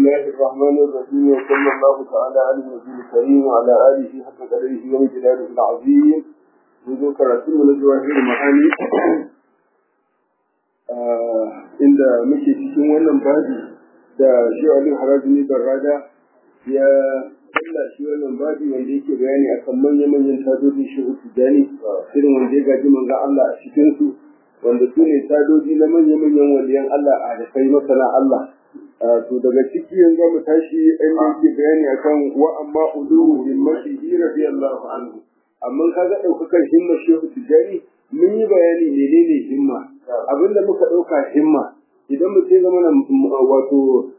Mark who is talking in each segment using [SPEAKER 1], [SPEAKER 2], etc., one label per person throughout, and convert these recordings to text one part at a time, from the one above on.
[SPEAKER 1] الله الرحمن الرحيم وصلى الله تعالى على النبي الكريم وعلى آله حق قدره ومجلاله العظيم وذكر رسول الجواهر المعاني inda muke cikin wannan babi da shi Ali Harajini Barrada ya Allah shi wannan babi wanda yake bayani akan manya-manyan tadoji shi Tijani irin wanda ya gaji manzon Allah a cikin su wanda su ne tadoji na manya-manyan waliyan Allah a da kai masana Allah to daga ciki yanzu mu tashi inda yake bayani akan wa amma uluhu himmatihi radiyallahu anhu amma kaga daukakar himma shehu Tijani mun yi bayani menene himma abinda muka dauka himma idan mutum zama na wato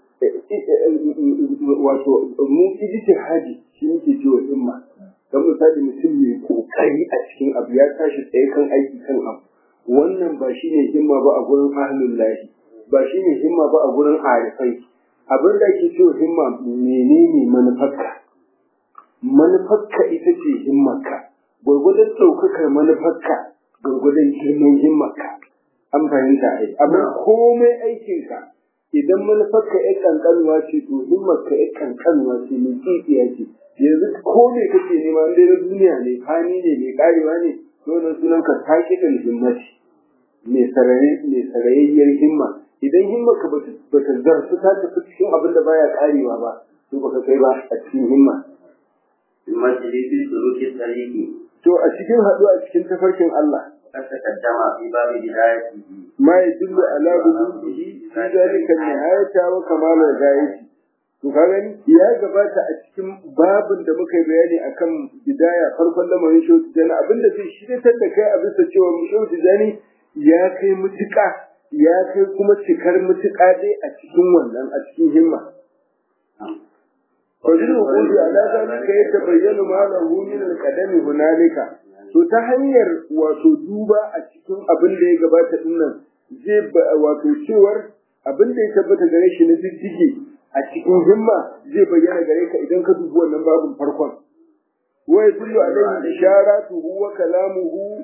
[SPEAKER 1] wato mu ijtihadi shi muke cewa himma dan misali mutum mai kokari a cikin abu ya tashi tsaye kan aiki kan abu wannan ba shine himma ba a gurin ahlul lahi ba shine himma ba a gurin arifai abin da ake cewa himma menene manufarka manufarka ita ce himmarka gwargwadon ɗaukakar manufarka gwargwadon girman himmarka an fahimta ai amma komai aikinka idan manufarka ya kankanuwa ce to himmarka ya kankanuwa ce mai tsitsiya ce yanzu ko me kake nema in na duniya ne fani ne mai karewa ne dole sunan ka take da himmati mai saraye mai sarayayyar himma idan himmarka ba ta zarsu ta tafi cikin abin da baya karewa ba to baka kai ba a cikin himma
[SPEAKER 2] المسجد في سلوك الطريق
[SPEAKER 1] to a cikin haɗuwa cikin tafarkin Allah
[SPEAKER 2] قد تقدم في باب هدايته
[SPEAKER 1] ما يدل على بلوغه في ذلك النهاية وكمال الغاية to ka gani ya gabata a cikin babin da muka yi bayani akan bidaya farkon lamarin shehu tijani abinda zai shiryatar da kai a bisa cewa shehu tijani ya kai mutuƙa ya kai kuma cikar mutuƙa dai a cikin wannan a cikin himma Fajin hukumi ala zalika ya tabayyana ma lahu min al-qadami hunalika to ta hanyar wato duba a cikin abin da ya gabata dinnan zai wato cewar abin da ya tabbata gare shi na diddige a cikin himma zai bayyana gare ka idan ka dubi wannan babin farkon wa yadullu alayhi isharatuhu wa kalamuhu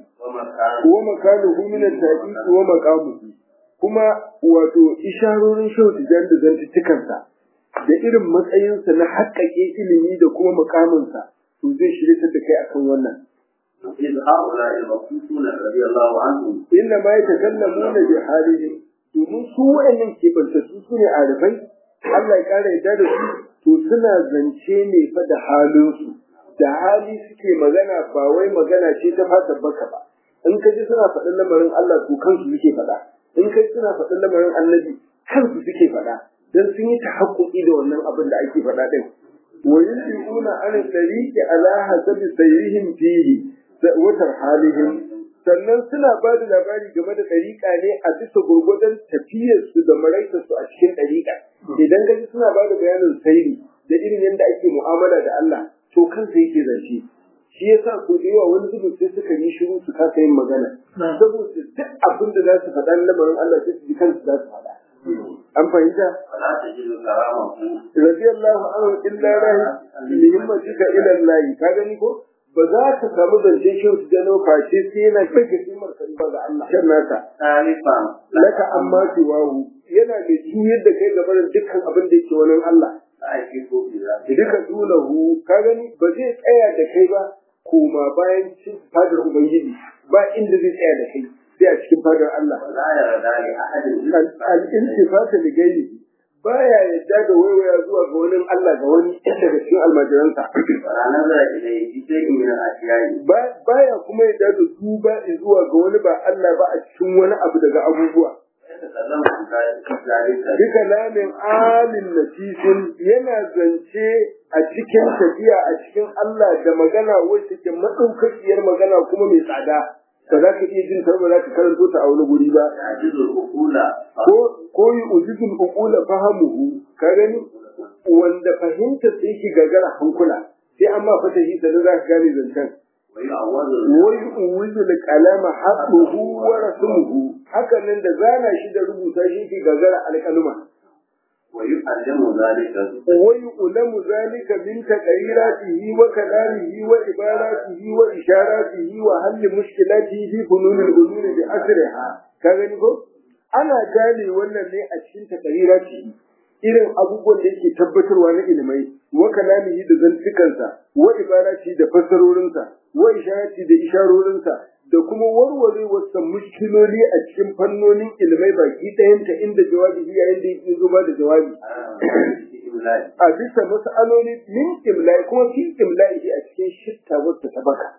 [SPEAKER 1] wa makanuhu min at-taqiq wa maqamuhu kuma wato isharorin shauti jan da zantukansa da irin matsayinsa na haƙƙaƙe ilimi da kuma makaminsa to zai shirya da kai akan wannan
[SPEAKER 2] إذ هؤلاء المخصوصون رضي الله عنهم
[SPEAKER 1] inna ma yatakallamuna bi halihim domin su wa'annan kebantattu su ne arifai Allah ya kara yadda da su to suna zance ne fa da halinsu da hali suke magana ba wai magana ce ta fata baka ba in ka ji suna faɗin lamarin Allah to kansu suke faɗa in ka ji suna faɗin lamarin annabi kansu suke faɗa dan sun yi tahakkuki da wannan abin da ake faɗa din wa yusiruna an tariqi ala hasabi sayrihim fihi watar halihim sannan suna ba da labari game da ɗariƙa ne a bisa gurgudan tafiyarsu da maraitarsu a cikin ɗariƙa idan gaji suna ba da bayanin sairi da irin yadda ake mu'amala da Allah to kansa yake zance shi yasa ko da yawa wani zubin sai suka yi shiru su kasa yin magana saboda duk abin da za su faɗa na lamarin Allah sai su ji kansu za su faɗa an fahimta
[SPEAKER 2] فلا تجد كرامه
[SPEAKER 1] radiyallahu anhu illa rahi lihimmatika ila Allah ka gani ko ba za ka samu zance shi su gano face sai yana kake kimar kan ba ga Allah shan nasa
[SPEAKER 2] ثالثا
[SPEAKER 1] laka amma siwahu yana da juyar da kai gabanin dukkan abin da yake wani Allah
[SPEAKER 2] لا يكيف بذلك
[SPEAKER 1] duka dulahu ka gani ba zai tsaya da kai ba koma bayan cin fadar ubangiji ba inda zai tsaya da kai sai a cikin fadar Allah
[SPEAKER 2] ولا يرضى لأحد إلا
[SPEAKER 1] al-iltifata li ghairihi baya yadda da waiwaya zuwa ga wani Allah ga wani daga cikin almajiransa
[SPEAKER 2] ولا نظر إليه في شيء من الأشياء
[SPEAKER 1] Ba- baya kuma yadda da duba zuwa ga wani ba Allah ba a cikin wani abu daga abubuwa
[SPEAKER 2] ويتكلم عن ذلك
[SPEAKER 1] bi kalamin alin nafisin yana zance a cikin tafiya a cikin Allah da magana wacce ke maɗaukakiyar magana kuma mai tsada ba za ka iya jin ta ba za ka karanto ta a wani guri ba
[SPEAKER 2] يعجز العقول
[SPEAKER 1] ko ko yi ujizul uqula fahamuhu ka gani wanda fahimtar sai yake gagara hankula sai amma fatahi sanin za ka gane zancen
[SPEAKER 2] ويعوض
[SPEAKER 1] wai uwizu da kalama haɗuhu wa rasuluhu hakan nan da zana shi da rubuta shi ke gagara alƙaluma
[SPEAKER 2] ويعلم ذلك
[SPEAKER 1] wai ulamu zalika min taqriratihi wa kalamihi wa ibaratihi wa isharatihi wa halli mushkilatihi fi fununil ulum bi asriha ka gani ko ana gane wannan ne a cikin taqriratihi irin abubuwan da yake tabbatarwa na ilimai wa kalamihi da zantukansa wa ibarati da fassarorinsa wa isharati da isharorinsa da kuma warware wasu mushkiloli a cikin fannonin ilimai baki ɗayanta inda jawabi yayin da yake zuba da jawabi a bisa mas'aloli min imla'i kuma fi imla'i a cikin shitta wacce ta baka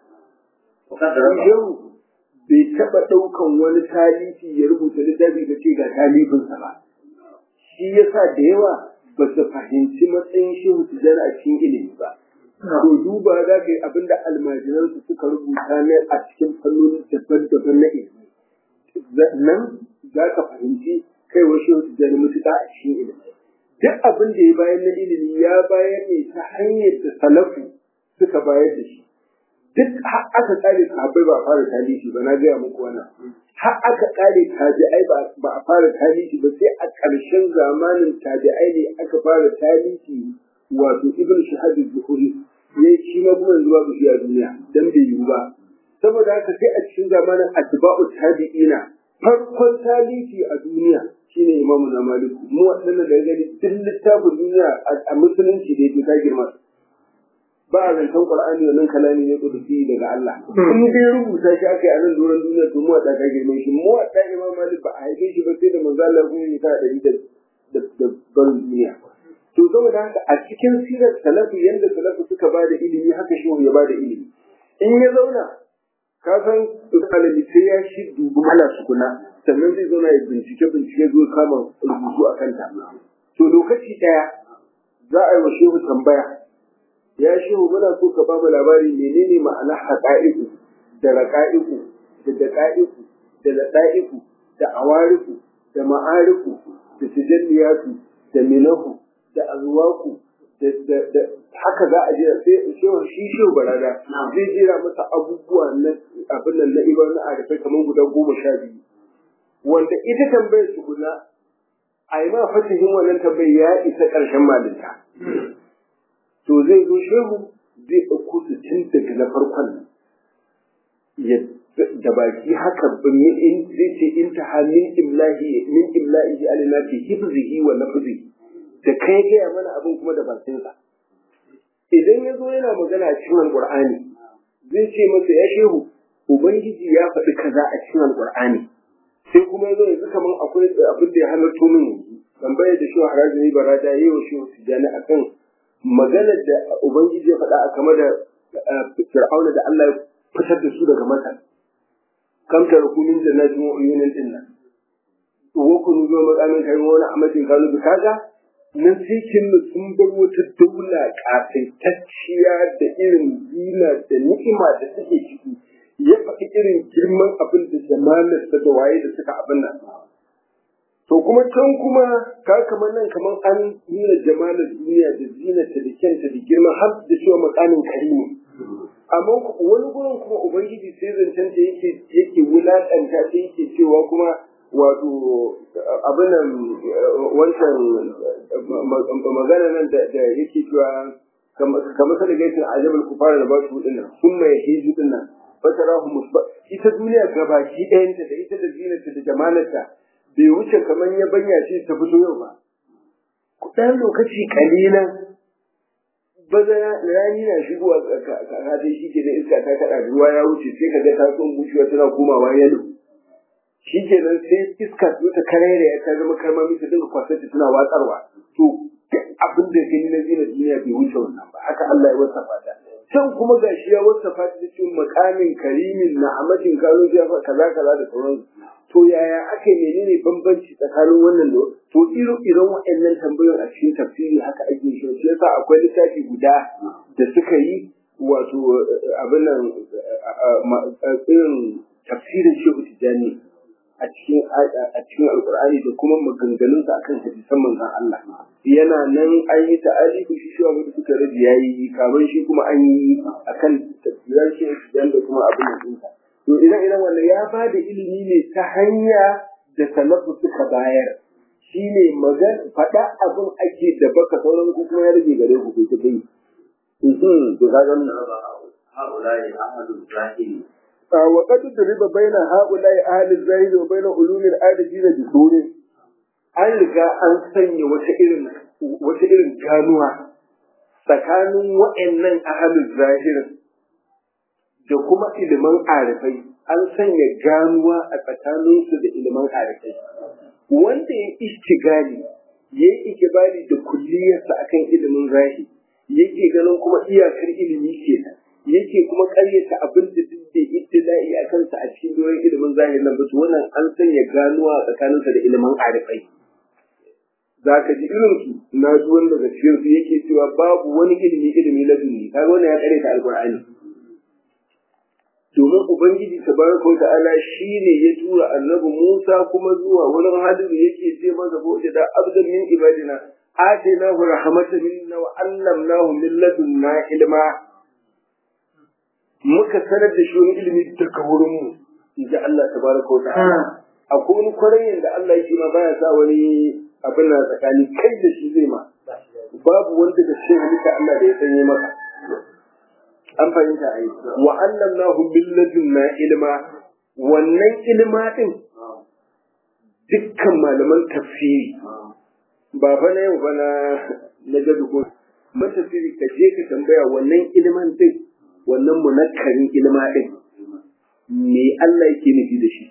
[SPEAKER 1] yau bai taɓa ɗaukan wani talifi ya rubuta littafi da ce ga talifinsa ba shi yasa da yawa ba su fahimci matsayin shehu tijjani a cikin ilimi ba to duba za ka yi abinda almajiransu suka rubuta ne a cikin fannoni daban-daban na ilimi nan za ka fahimci kai wa shehu tijjani mutuƙa a cikin ilimi duk abin da ya bayar na ilimi ya bayar ne ta hanyar da salafu suka bayar da shi duk har aka kare sahabbai ba a fara talifi ba na gaya muku wannan har aka kare tabi'ai ba a fara talifi ba sai a ƙarshen zamanin tabi'ai ne aka fara talifi wato ibn shahab zuhuri ya shi ma kuma yanzu babu shi a duniya dan bai yiwu ba saboda haka sai a cikin zamanin atba'u tabi'ina farkon talifi a duniya shine imamu na maliku mu waɗannan da gani duk littafin duniya a musulunci da yake ta girma ba a zancen qur'ani wannan kalami ne kudusi daga Allah in dai rubuta shi aka yi a nan doron duniya to mu wata ka girme shi mu wata imam malik ba a haife shi ba sai da manzo Allah kuma ya ta dari da da barin duniya to saboda haka a cikin sirar salafu yanda salafu suka ba da ilimi haka shi ya ba da ilimi in ya zauna ka san ɗalibi sai ya shi dubu hala sukuna sannan zai zauna ya bincike bincike zo kama rubutu a kanta to lokaci ɗaya za a yi wa shehu tambaya ya shehu muna so ka bamu labari menene ma'ana haƙa'iku da raƙa'iku da daƙa'iku da laɗa'iku da awariku da ma'ariku da tijalliyatu da minahu da azwaku da haka za a jira sai shehu shi shehu barada zai jira masa abubuwa na abin nan na ibar na arifai kamar guda goma sha biyu wanda ita tambayar su guda a yi ma fatihin wannan tambayar ya isa ƙarshen malinta to zai zo shehu zai ɗauko su tun daga na farkon da baki haka in zai ce in ta min imlahi min imlahi alina fi hifzihi wa lafzihi da kai gaya mana abin kuma da bakinsa idan ya zo yana magana a cikin alqur'ani zai ce masa ya shehu ubangiji ya faɗi kaza a cikin alqur'ani sai kuma ya zo yanzu kamar akwai abin da ya halarto min tambayar da shi harajin barada yayi wa shehu tijani akan maganar da Ubangiji ya faɗa a kama da Fir'auna da Allah ya fitar da su daga Masar. Kam ta rukunin jannatin wa uyunin din nan. Wa kunu zuwa makamin kai wani amatin kanu bi kaga nan sai kin sun bar wata daula kasaitacciya da irin zina da ni'ima da suke ciki. Ya faɗi irin girman abin da jamalar da waye da suka abin nan. To kuma can kuma ka kamar nan kamar an nuna jamalar duniya da zinata da kyanta da girma har da cewa makamin karimi. Amma wani gurin kuma Ubangiji sai zancen ta yake yake wulaƙanta ta yake cewa kuma wato abin nan wancan magana nan da yake cewa kamar sa da gaisin ajabal kufara da ba su din nan sun mai hiji din nan fatarahu musba ita duniya gabaki ɗayanta da ita da zinata da jamalarta bai wuce kamar ya banya ce ta fito yau ba. Ɗan lokaci kalilan baza rani na shigowa kakatai shi ke da iska ta kaɗa ruwa ya wuce sai ka ga ta son bushewa tana komawa yalo. Shi ke nan sai iska ta karere ya ta zama karmami ta dinga kwasar tana watsarwa. To duk abin da gani na zina duniya bai wuce wannan ba haka Allah ya wasa fata. Can kuma gashi ya wasa fata da cikin makamin karimin na amatin kano ya kaza kaza da sauransu. to yaya ake menene bambanci tsakanin wannan da to iro irin waɗannan tambayoyin a cikin tafsiri haka ake shi shi yasa akwai littafi guda da suka yi wato abin nan irin tafsirin shehu tijjani a cikin a cikin alqur'ani da kuma maganganun sa akan hadisan manzon Allah yana nan an yi ta'alifu shi shi wanda suka rabi yayi kamar shi kuma an yi akan tafsirin shehu tijjani da kuma abin nan to idan idan wannan ya ba da ilimi ne ta hanya da salafu suka bayar shi ne magan faɗa abin ake da baka sauran ku kuma ya rage gare ku kai ta kai to ka ga
[SPEAKER 2] هؤلاء أحد الزاهدين
[SPEAKER 1] وقد ضرب بين هؤلاء أهل الزاهد وبين علوم العارفين بسور an riga an sanya wata irin wata irin ganuwa tsakanin wa'annan ahalin zahirin da kuma ilimin arifai an sanya ganuwa a tsakaninsu da ilimin arifai wanda ya istigali ya yi ikibali da kulliyarsa akan ilimin zahiri yake ganin kuma iyakar ilimi kenan yake kuma karyata abin da duk da ibtila'i a kansa a cikin doron ilimin zahirin nan basu wannan an sanya ganuwa a tsakaninsa da ilimin arifai za ka ji irin su na ji wanda daga cikin su yake cewa babu wani ilimi ilimi na duniya kaga wannan ya karyata alqur'ani domin ubangiji tabaraka ta'ala shine ya tura annabi Musa kuma zuwa wurin hadiru yake ce masa boje da abdan min ibadina atinahu rahmatan minna wa allamnahu min ladunna ilma muka sanar da shi wani ilimi daga wurin mu inji Allah tabaraka ta'ala akwai wani kwarayin da Allah yake ma baya sa wani abin na tsakani kai da shi zai ma babu wanda da shi halitta Allah da ya sanye maka an fahimta ai wa allamnahu min ladunna ilma wannan ilma din dukkan malaman tafsiri ba fa na yau ba na na gado ko matafsiri ka je ka tambaya wannan ilman din wannan munakkarin ilma din me Allah yake nufi da shi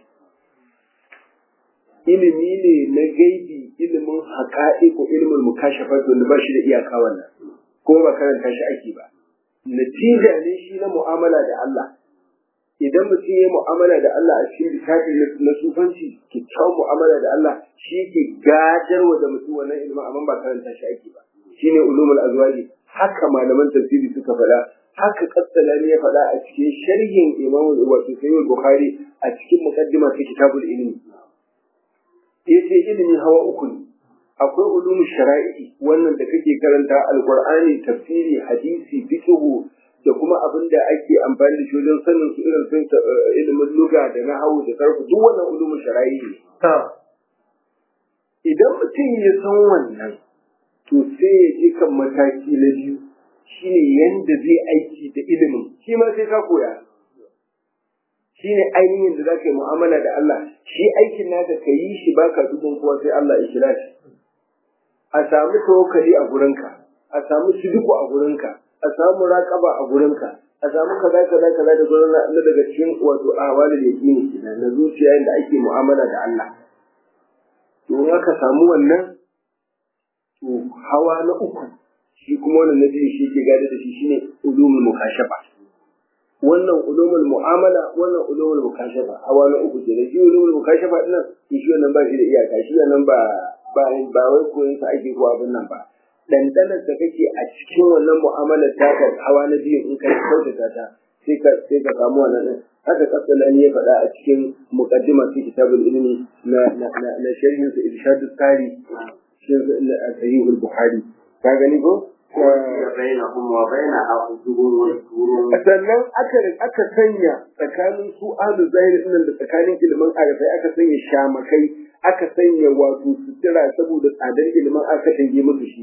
[SPEAKER 1] ilimi ne na gaibi ilimin haƙa'i ko ilimin mukashafat wanda ba shi da iyaka wannan ko ba karanta shi ake ba natija ne shi na mu'amala da Allah idan mutum ya mu'amala da Allah a cikin littafi na sufanci kyakkyawan mu'amala da Allah shi ke gadarwa da mutum wannan ilimin amma ba karanta shi ake ba shine ulumul azwaji haka malaman tafsiri suka faɗa haka kassalani ya faɗa a cikin sharhin Imam wato Sahih Bukhari a cikin muqaddima ta kitabul ilmi yace ilimi hawa uku ne akwai ulumu shara'i wannan da kake karanta alqur'ani tafsiri hadisi fiqhu da kuma abin da ake amfani da shi wajen sanin su irin sun ilimin luga da nahawu da sarfu duk wannan ulumu shara'i ne idan mutum ya san wannan to sai ya je kan mataki na biyu shine yanda zai aiki da ilimin shi ma sai ka koya shine ainihin da zaka yi mu'amala da Allah shi aikin naka ka yi shi baka dubin kowa sai Allah ya kira shi a samu tawakkali a gurinka a samu sidiku a gurinka a samu raqaba a gurinka a samu kaza kaza kaza da gurin na daga cikin wato ahwalul yaqini kenan na zuciya inda ake mu'amala da Allah to in aka samu wannan to hawa na uku shi kuma wannan na biyu shi ke gada da shi shine ulumul mukashafa wannan ulumul mu'amala wannan ulumul mukashafa hawa na uku ke da shi ulumul mukashafa dinnan shi wannan ba shi da iyaka shi wannan ba ba ba wai koyon sa ake ko abin nan ba dandanar da kake a cikin wannan mu'amalar ta ka hawa na biyu in ka kyautata ta sai ka sai ka samu wannan din haka kasalani ya faɗa a cikin muqaddima fi kitabul ilmi na na na sharhin sa irshadus sari shi sahih al-bukhari ka gani ko
[SPEAKER 2] بينهم وبينها حجب وسور
[SPEAKER 1] sannan aka aka sanya tsakanin su ahlu zahiri din da tsakanin ilimin arafai aka sanya shamakai aka sanya wato sutura saboda tsadar ilimin aka tange musu shi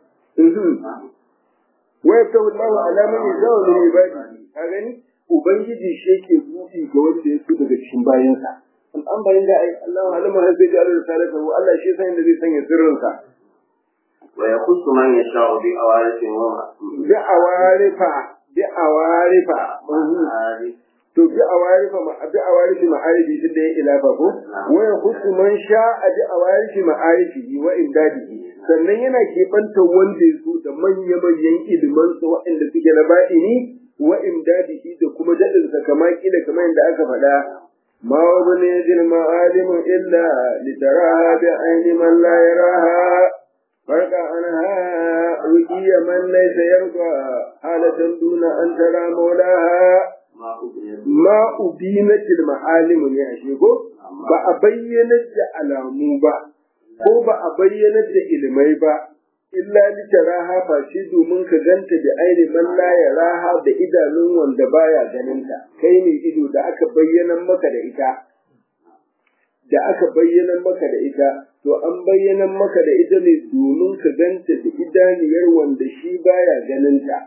[SPEAKER 1] wa yaftahu Allahu ala man yashaa min ibadi ka gani ubangiji shi yake buɗi ga wanda ya so daga cikin bayansa an bayan da ai Allahu alama har sai da Allah Allah shi san da zai sanya sirrinsa
[SPEAKER 2] ويخص من يشاء بأوارث ومعارف
[SPEAKER 1] bi awarifa bi awarifa to bi awarifa ma bi awarifi ma'arifi tun da ya ilafa ko wa yakhussu man sha'a bi awarifi ma'arifi wa imdadihi sannan yana keɓanta wanda ya so da manya manyan iliman sa waɗanda suke na baɗini wa imdadihi da kuma daɗin sa kama kila kamar yadda aka faɗa ما وبني المعالم إلا لتراها بعين من لا يراها فرق عنها وكي من ليس يرضى حالة دون أن ترى مولاها ما أبينت المعالم ne a shego ba a bayyanar da alamu ba ko ba a bayyanar da ilmai ba illa litaraha ba shi domin ka ganta da aini man la yaraha da idanun wanda baya ganin ta kai ne ido da aka bayyana maka da ita da aka bayyana maka da ita to an bayyana maka da ita ne domin ka ganta da idaniyar wanda shi baya ganin ta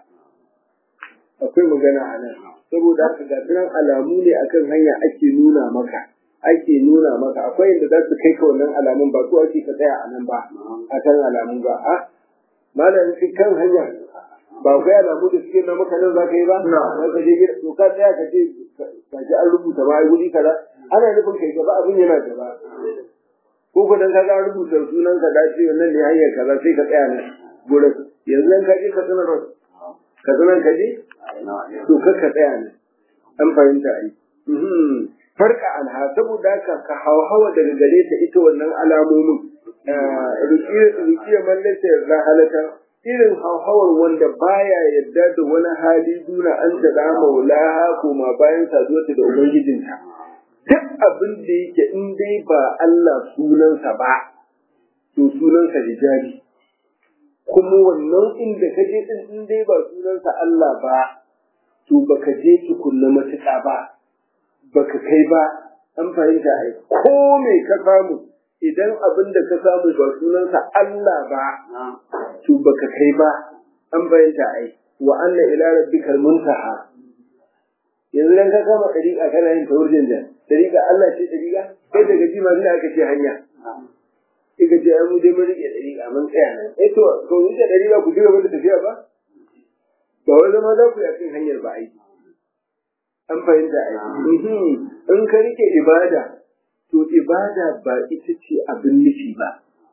[SPEAKER 1] akwai magana a nan saboda haka ga alamu ne akan hanya ake nuna maka ake nuna maka akwai inda za su kai ka wannan alamun ba su ake ka tsaya a nan ba a kan alamun ba a malam shi kan hanya ba kai alamu da suke na maka nan za ka yi ba za ka je gida to ka tsaya ka ce ka ji an rubuta ba ai wuri kaza ana nufin kai gaba abin yana gaba ko ko dan kaga rubuta sunan ka da ce wannan ne hanyar kaza sai ka tsaya nan gurin yanzu nan ka je ka sanar ka sanar ka je to kar ka tsaya nan an fahimta ai farka anha saboda haka ka hawa daga gare ta ita wannan alamomin rukiya mallaka ya halaka irin hauhawar wanda baya yadda da wani hali duna an ta da maulaha koma bayan saduwarta da ubangijinta duk abin da yake in dai ba Allah sunansa ba to sunansa hijabi kuma wannan inda ka je din in dai ba sunansa Allah ba to baka je tukunna matuƙa ba baka kai ba an fahimta ai ko me ka samu idan abin da ka samu ba sunansa Allah ba to baka kai ba an fahimta ai wa anna ila rabbikal muntaha yanzu dan ka kama dariƙa kana yin tawurjin jan dariƙa Allah ce dariƙa kai daga jima ne aka ce hanya Ika ce ai mu dai mun rike dariƙa mun tsaya nan eh to to ni da dariƙa ku jira da tafiya ba ba wai zama za ku yi akan hanyar ba ai an fahimta ai in ka rike ibada to ibada ba ita ce abin nufi ba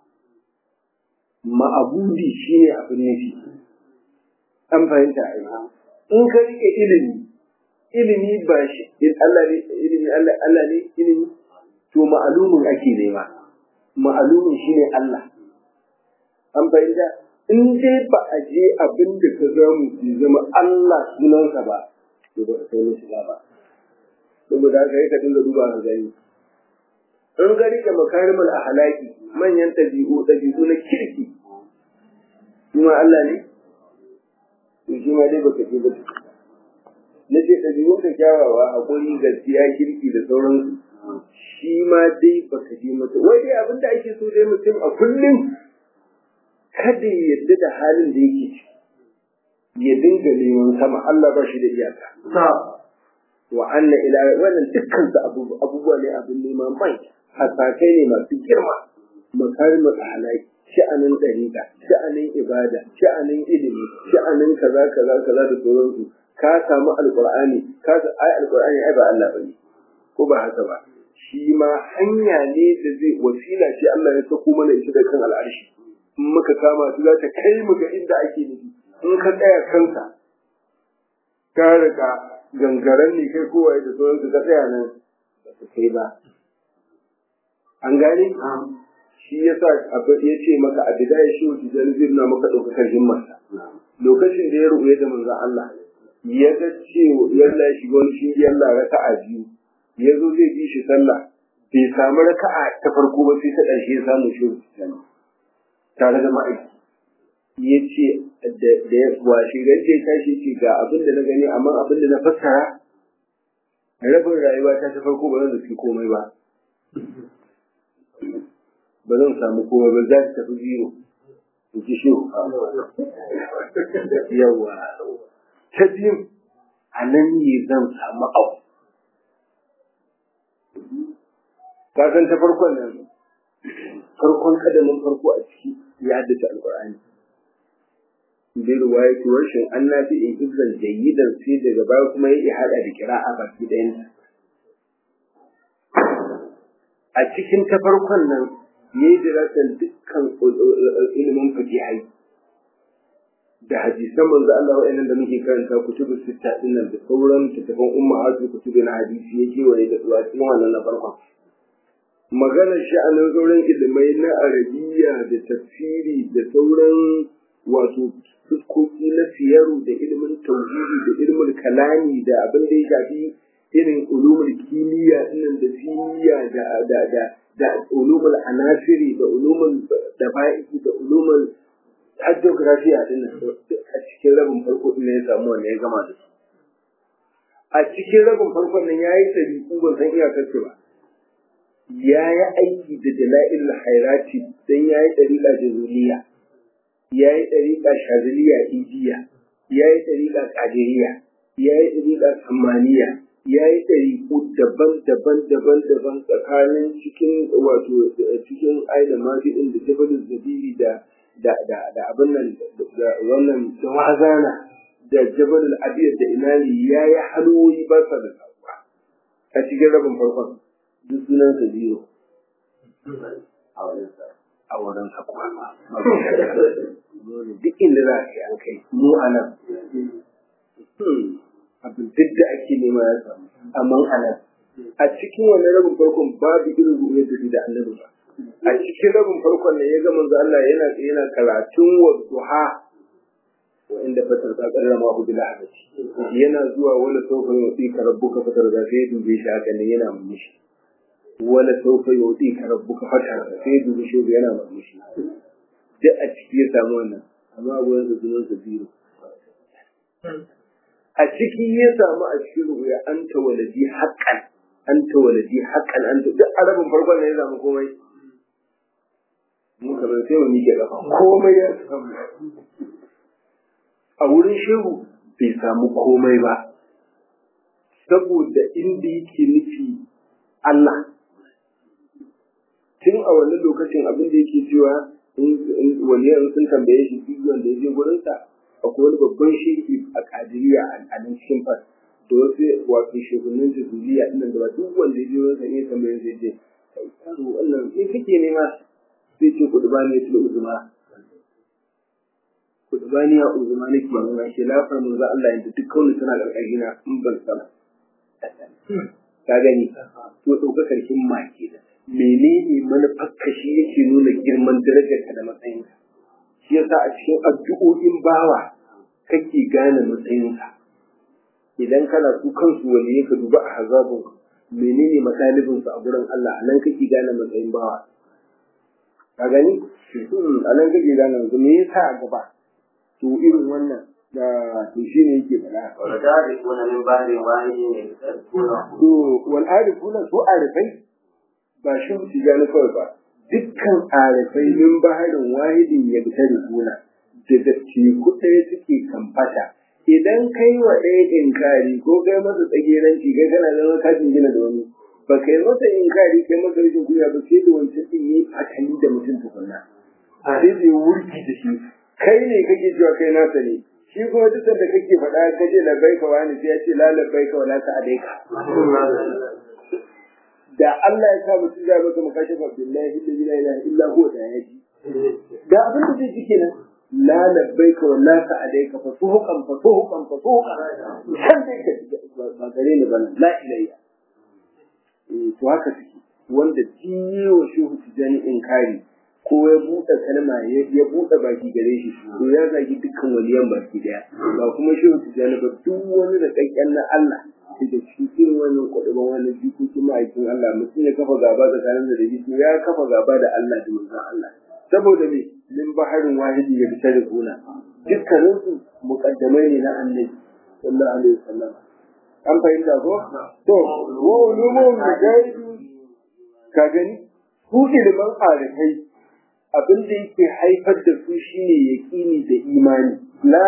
[SPEAKER 1] ma'abudi shine abin nufi an fahimta ai in ka rike ilimi ilimi ba shi Allah ne ilimi Allah Allah ne ilimi to ma'alumin ake nema ma'alumin shine Allah an fahimta in dai ba a je abin da ka zamu zama Allah sunansa ba to ba ka kai shiga ba saboda haka yi ka dinga duba ka gani in ga rike makarimul ahlaki manyan ɗabi'u ɗabi'u na kirki kuma Allah ne to shi ma dai baka ce ba na ce ɗabi'un ka kyawawa haƙuri gaskiya kirki da sauransu shi ma dai baka je mata wai dai abin da ake so dai mutum a kullum kada ya yarda da halin da yake ciki ya dinga neman sama Allah ba shi da iyaka wa anna ila wannan dukkan su abubuwa ne abin neman mai hasakai ne masu girma makarimul ahlaki sha'anin dariƙa sha'anin ibada sha'anin ilimi sha'anin kaza kaza kaza da sauransu ka samu alqur'ani ka ai alqur'ani ai ba Allah bane ko ba haka ba shi ma hanya ne da zai wasila ce Allah ya sako mana ita da kan al'arshi in muka kama su za ta kai mu ga inda ake nufi in ka tsaya kanka ka riga gangaren ne kai kowa da sauransu ka tsaya nan ba su kai ba an gane shi ya sa ya ce maka a bidaya shi wuce zan zirna maka ɗaukakar himmarsa lokacin da ya rubuye da manzan Allah ya ga cewa yalla ya shiga wani shi yalla raka'a biyu ya zo zai bi shi sallah bai samu raka'a ta farko ba sai ta ƙarshe ya samu shi tare da ma'aiki ya ce da ya washe gaske ya tashi ce ga abin da na gani amma abin da na fassara rabin rayuwa ta ta farko ba zan zafi komai ba ba zan samu komai ba za ta tafi zero in ji shi yawa ta biyun a nan ne zan samu abu ka san ta farkon nan farkon kadamin farko a ciki ya haddace alkur'ani bi riwayati warshin annabi in ibzan jayyidan sai daga baya kuma ya hada da kira'a baki ɗayan a cikin ta farkon nan ne dirasan dukkan ilimin fakihai da hadisan manzo Allah wa'annan da muke karanta kutubu sitta din nan da sauran littattafan ummahatu kutubu na hadisi yake waye da zuwa cikin wannan na farkon maganar sha'anin sauran ilimai na arabiya da tafsiri da sauran wato fuskoki na siyaru da ilimin tauhidi da ilimin kalami da abin da ya shafi irin ulumul kimiyya dinnan da simiya da da da da ulumul anasiri da ulumul daba'i da ulumul hydrography dinnan a cikin rabin farko din ya samu wanda ya gama da su a cikin rabin farkon nan yayi tabi'u ban san iyakar ba ya yi aiki da dala'il hairati don ya yi ɗariƙa jazuliya ya yi ɗariƙa shaziliya ijiya ya yi ɗariƙa ƙadiriya ya yi ɗariƙa sammaniya ya yi ɗariƙu daban-daban daban-daban tsakanin cikin wato cikin aida mafi'in da jabalin zabiri da da da da abin nan da wannan tawazana da jabalin abiyar da inani ya yi halwoyi ba sa da sabuwa a cikin rabin farkon duk sunan sa zero a wurin sa kuma duk inda za a yi an kai mu a nan abin duk da ake nema ya samu amma a nan a cikin wannan rabin farkon babu irin ruwa da da annabi ba a cikin rabin farkon ne ya ga manzo Allah yana yana karatun wa duha wa inda fatar ta karrama hu bil ahadati yana zuwa wala sawfa yutika rabbuka fatar da sai dube shi haka ne yana murmushi wala sawfa yutika rabbuka fatar da sai dube shi yana murmushi duk a ciki ya samu wannan amma gurin da zuwan sa biro a ciki ya samu a cikin rubuya an ta waladi haƙƙan an ta waladi haƙƙan an ta duk arabin farkon ne ya samu komai mu kamar sai mu miƙe ƙafa komai ya samu a wurin shehu bai samu komai ba saboda inda yake nufi Allah tun a wannan lokacin abin da yake cewa waliyan sun tambaye shi duk wanda ya je gurinsa akwai wani babban shehi a kadiriya a nan cikin fas da wasu wato shugabannin jazuriya ɗin da ba duk wanda ya je wurin sa ne tambaye zai je kai yaro wannan me kake nema sai ce ku duba ne tulu uzuma ku duba ni a uzuma nake nema shi lafar mun za Allah yanda duk kawai tana karkashin na in ban sana ka gani to ɗaukakar himma ke da menene manufarka shi yake nuna girman darajarka da matsayinka shi yasa a cikin addu'o'in bawa kake gane matsayinsa idan kana su kansu wani ka duba a hazabun menene matalibinsu a gurin Allah a nan kake gane matsayin bawa ka gani a nan kake gane matsayin me yasa a gaba to irin wannan da to shi ne yake faɗa
[SPEAKER 2] والتعرفون من بعد واحد يكتسبونه
[SPEAKER 1] to wal arifuna su arifai ba shi su gane kawai ba dukkan arifai min baharin wahidin ya fita da suna daga teku ɗaya suke kamfata idan kai wa ɗaya inkari ko kai masa tsageranci kai kana zama kafin gina da wani ba kai masa inkari kai masa rashin kunya ba sai da wancan ɗin yi fatali da mutum tukunna sai zai wurgi da shi kai ne kake cewa kai nasa ne shi kuma duk da kake faɗa ka ce labbaika wani sai ya ce la labbaika wala sa'adaika da Allah ya sa mutum ya maka makashafa billahi la ilaha illa huwa da yaji da abin da zai ji kenan la labbaika wa la sa'adaika fa suhuqan fa suhuqan fa suhuqan san dai ka ba gare ni bana la ilayya eh to haka take wanda jiyo shehu tijani inkari ko ya buɗe kalma ya ya buɗe baki gare shi to ya zagi dukkan waliyan baki daya ba kuma shehu tijani ba duk wani da kakkan na Allah da cikin wannan kwaɗaban wani jikokin ma'aikin Allah mutum ya kafa gaba da kanan da shi ya kafa gaba da Allah da manzon Allah saboda me min baharin wahidi ya fita da kuna dukkanin su muqaddamai ne na annabi sallallahu alaihi wasallam an fahimta ko to wa ulumul mujahidi ka gani su ilimin arifai abin da yake haifar da su shine yaqini da imani la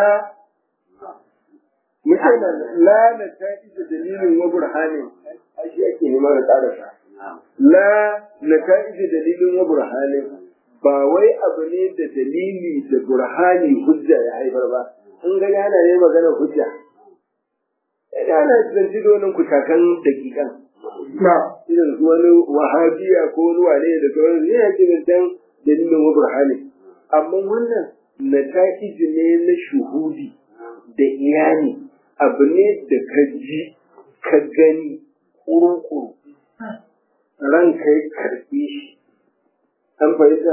[SPEAKER 1] mutane la na tafi da dalilin wa burhanin shi ake neman da ƙarasa la na tafi da dalilin wa burhanin ba wai abu ne da dalili da burhani hujja ya haifar ba in ga yana ne magana hujja ina ana zanci da wani kutakan dakikan na irin su wani wahabiya ko wani wane da sauran ne ya ji zancen dalilin wa burhani amma wannan nata'iji ne na shuhudi da iyani abu ne da ka ji ka gani kuru-kuru ranka ya karɓe shi an fahimta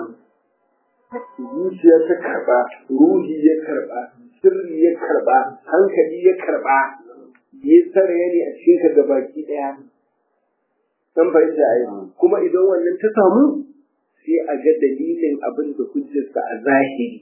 [SPEAKER 1] zuciya ta karɓa ruhi ya karɓa sirri ya karɓa hankali ya karɓa ya tsare ne a cikin ka gabaki ɗaya an fahimta ai kuma idan wannan ta samu sai a ga dalilin abin da hujjarsa a zahiri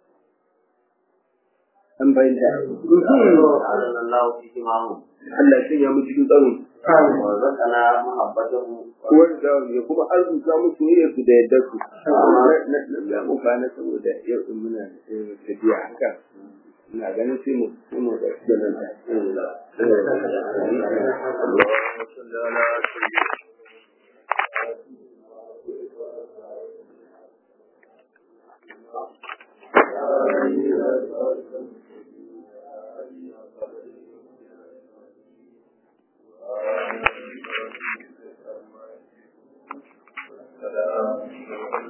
[SPEAKER 1] an bayyana
[SPEAKER 2] الله في معهم
[SPEAKER 1] Allah ya sanya mu cikin tsaron
[SPEAKER 2] ورزقنا محبته
[SPEAKER 1] wanda ya kuma arzuta mu soyayyar su da yadda su na na mu kana saboda yau din muna tafiya haka ina ganin sai mu sai mu da nan
[SPEAKER 2] اللهم صل على سيدنا السلام